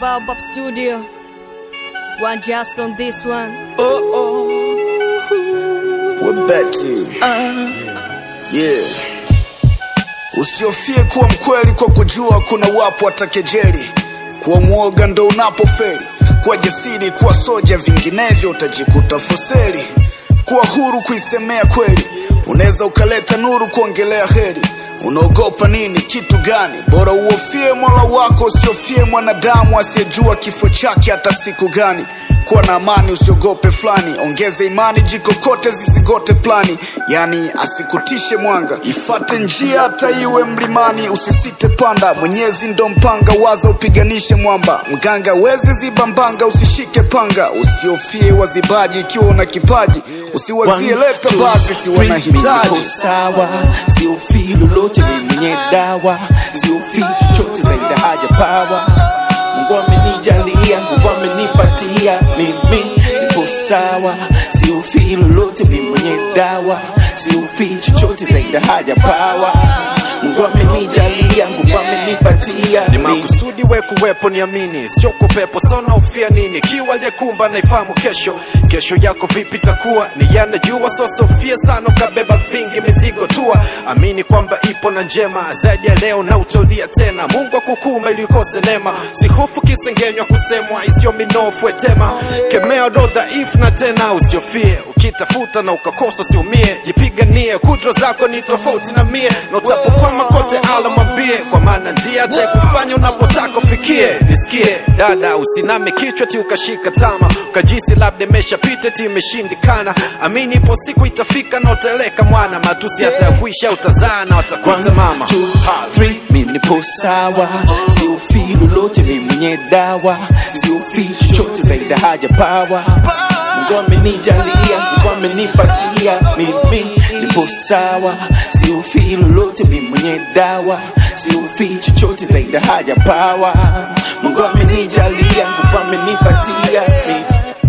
Baobab Studio. One just on this one. We're back to you. Yeah. Usiofie kuwa mkweli kwa kujua kuna wapo watakejeli. Kuwa mwoga ndo unapofeli. Kuwa jasiri, kuwa soja, vinginevyo utajikuta foseli. Kuwa huru kuisemea kweli, unaweza ukaleta nuru kuongelea heri. Unaogopa nini? Kitu gani? Bora uofie mola wako, usiofie mwanadamu asiyejua kifo chake hata siku gani. Kuwa na amani, usiogope fulani, ongeze imani, jikokote zisigote plani, yani asikutishe mwanga, ifate njia hata iwe mlimani, usisite panda, Mwenyezi ndo mpanga, waza upiganishe mwamba, mganga wezi ziba mbanga, usishike panga, usiofie wazibaji, ikiwa una kipaji, usiwazie leta basi, si wanahitaji Niko sawa, siofii lolote ni mwenye dawa, siofii chochote zaidi ya haja pawa. Mungu amenijalia, Mungu amenipatia, mimi niko sawa, siofii lolote ni mwenye dawa, siofii chochote zaidi ya haja pawa. Mungu amenijalia, Mungu amenipatia, ni mimi makusudi we kuwepo niamini sio kupepo sona ufia nini kiwa aliyekumba naifahamu kesho kesho yako vipi takuwa ni yanajua sosofia sana ukabeba vingi mizigo tua amini kwamba ipo na njema zaidi ya leo na utolia tena mungu akukumba ili ukose neema sihofu kisengenywa kusemwa isiyo minofu etema kemeo do dhaifu na tena usiofie ukitafuta na ukakosa usiumie jipiganie kudra zako ni tofauti na mie na utapokwama kote ala mwambie kwa maana ndiye atakufanya unapotaka ufikie nisikie dada usiname kichwa ti ukashika tama ukajisi labda imeshapita ti imeshindikana amini ipo siku itafika na utaeleka mwana matusi hata ya kuisha utazaa na watakuita mama two, three, mimi nipo sawa, siofii lolote, mimi mwenye dawa, siofii chochote zaidi ya haja pawa. Mungu amenijalia, Mungu amenipatia, mimi nipo sawa, siofii lolote, mimi mwenye dawa, siofii chochote zaidi ya haja pawa. Mungu amenijalia, Mungu amenipatia, mimi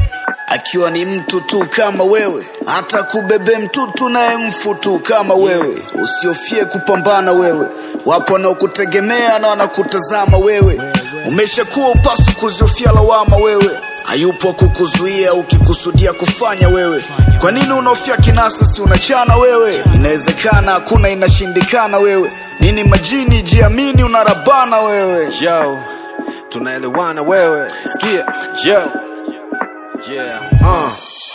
akiwa ni mtu tu kama wewe, hata kubebe mtutu naye mfu tu kama wewe. Usiofie kupambana wewe, wapo wanaokutegemea na wanakutazama wewe. Umeshakuwa upasu kuziofia lawama wewe, hayupo kukuzuia ukikusudia kufanya wewe. Kwa nini unaofia kinasa? Si unachana wewe? Inawezekana, hakuna inashindikana wewe. Nini majini? Jiamini, unarabana wewe. yo tunaelewana wewe sikia yo yeah uh.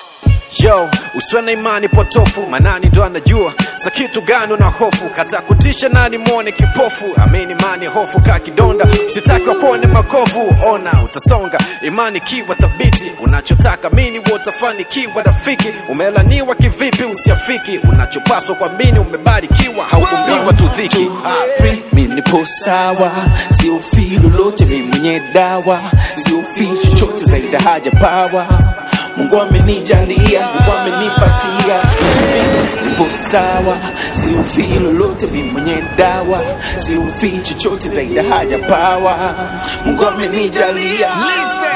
yo usiwe na imani potofu manani ndo anajua za kitu gani una hofu kata kutisha nani mwone kipofu amini imani hofu ka kidonda usitaki wakuone makovu ona utasonga imani kiwa thabiti unachotaka mini utafanikiwa rafiki umelaniwa kivipi usiafiki unachopaswa kuamini umebarikiwa haukumbiwa tu dhiki Ah. free, mimi nipo sawa, siofii lolote, mimi mwenye dawa, siofii chochote zaidi ya haja pawa. Mungu amenijalia, Mungu amenipatia, mimi nipo sawa, siofii lolote, mimi mwenye dawa, siofii chochote zaidi ya haja pawa. Mungu amenijalia,